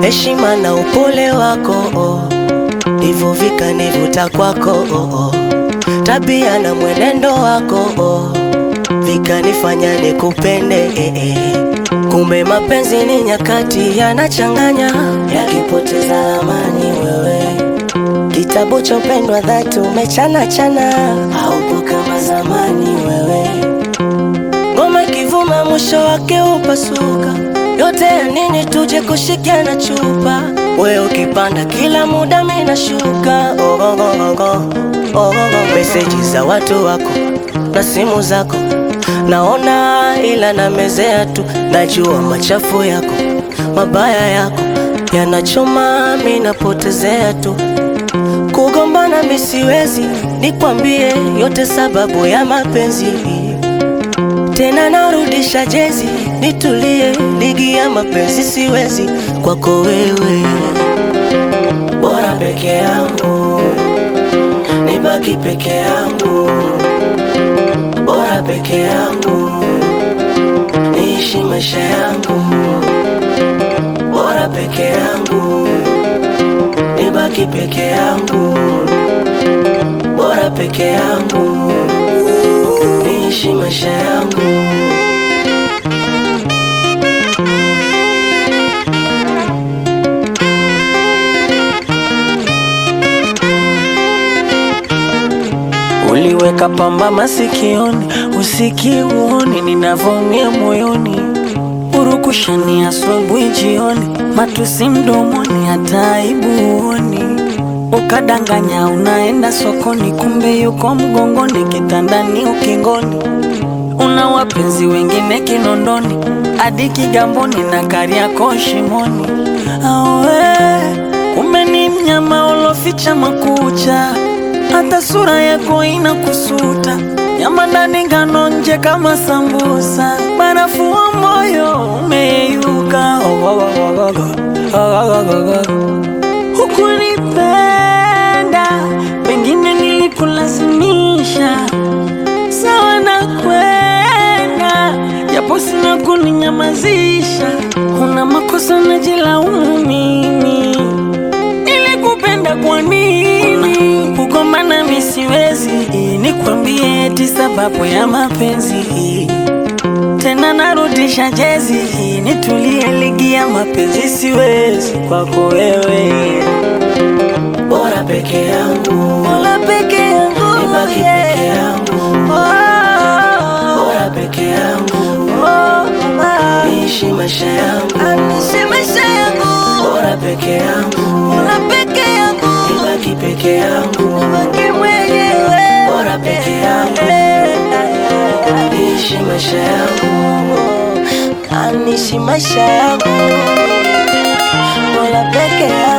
heshima na upole wako oh. Hivyo vikanivuta kwako oh, oh. Tabia na mwenendo wako oh. Vikanifanya nikupende eh, eh. Kumbe mapenzi ni nyakati yanachanganya, yakipoteza amani wewe Kitabu cha upendo wa dhati umechana chana, haupo kama zamani wewe. Ngoma ikivuma mwisho wake upasuka, yote ya nini tuje kushikiana chupa? Wewe ukipanda kila muda mimi nashuka. Oh, oh, oh, oh, oh, oh, oh. Meseji za watu wako na simu zako naona, ila namezea tu, najua machafu yako mabaya yako yanachoma, mimi napotezea tu Kugombana mi siwezi, nikwambie yote sababu ya mapenzi. Tena narudisha jezi, nitulie, ligi ya mapenzi siwezi kwako wewe. Bora peke yangu, nibaki peke yangu. Bora peke yangu, niishi maisha yangu. Bora peke yangu nibaki peke yangu, bora peke yangu, niishi maisha yangu. Uliweka pamba masikioni, usikiuoni ninavyoumia moyoni, urukushani asubuhi jioni, matusi mdomoni, hata aibu huoni. Ukadanganya unaenda sokoni, kumbe yuko mgongoni, kitandani, ukingoni. Una wapenzi wengine Kinondoni, hadi Kigamboni na Kariakoo shimoni. Awe, kumbe ni mnyama uloficha makucha hata sura yako inakusuta, nyama ndani ngano nje kama sambusa, barafu wa moyo umeyeyuka. Hukunipenda, pengine nilikulazimisha, sawa na kwenda, japo sina kuninyamazisha. Una makosa najilaumu mimi, nilikupenda kwa nini? Kugombana mi siwezi, nikwambie eti sababu ya mapenzi. Tena narudisha jezi, nitulie, ligi ya mapenzi siwezi kwako wewe. Bora peke yangu, Mola peke yangu, nibaki yeah. peke yangu, Oh, bora peke yangu, oh, mama. niishi maisha yangu. Anishe maisha yangu, Bora peke yangu, Mola peke yangu, nibaki peke yangu, baki mwenyewe. Bora peke yangu. niishi maisha yangu, anishi maisha yangu, bora peke yangu.